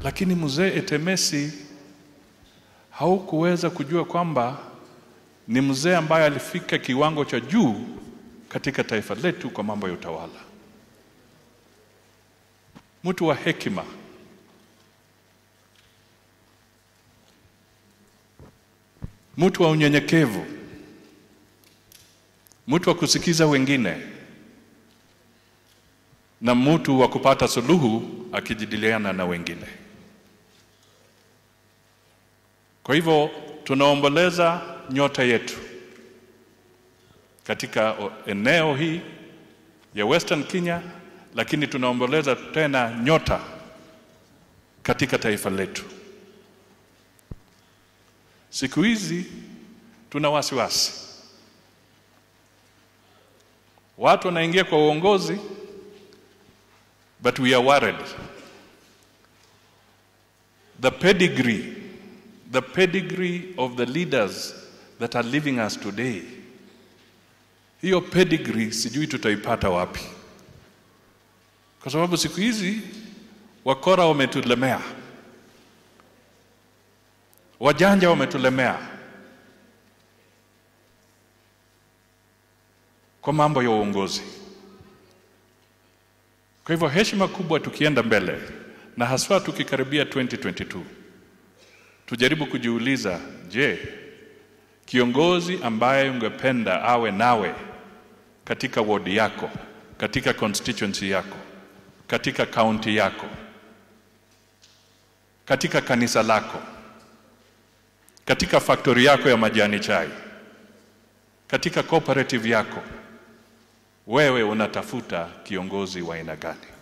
lakini mzee Etemesi haukuweza kujua kwamba ni mzee ambaye alifika kiwango cha juu katika taifa letu kwa mambo ya utawala, mtu wa hekima, mtu wa unyenyekevu, mtu wa kusikiza wengine na mtu wa kupata suluhu akijadiliana na wengine. Kwa hivyo tunaomboleza nyota yetu katika eneo hii ya Western Kenya, lakini tunaomboleza tena nyota katika taifa letu. Siku hizi tuna wasiwasi, watu wanaingia kwa uongozi, but we are worried the pedigree the pedigree of the leaders that are leaving us today. Hiyo pedigree sijui tutaipata wapi, kwa sababu siku hizi wakora wametulemea, wajanja wametulemea kwa mambo ya uongozi. Kwa hivyo heshima kubwa tukienda mbele, na haswa tukikaribia 2022 tujaribu kujiuliza, je, kiongozi ambaye ungependa awe nawe katika wodi yako, katika constituency yako, katika kaunti yako, katika kanisa lako, katika factory yako ya majani chai, katika cooperative yako, wewe unatafuta kiongozi wa aina gani?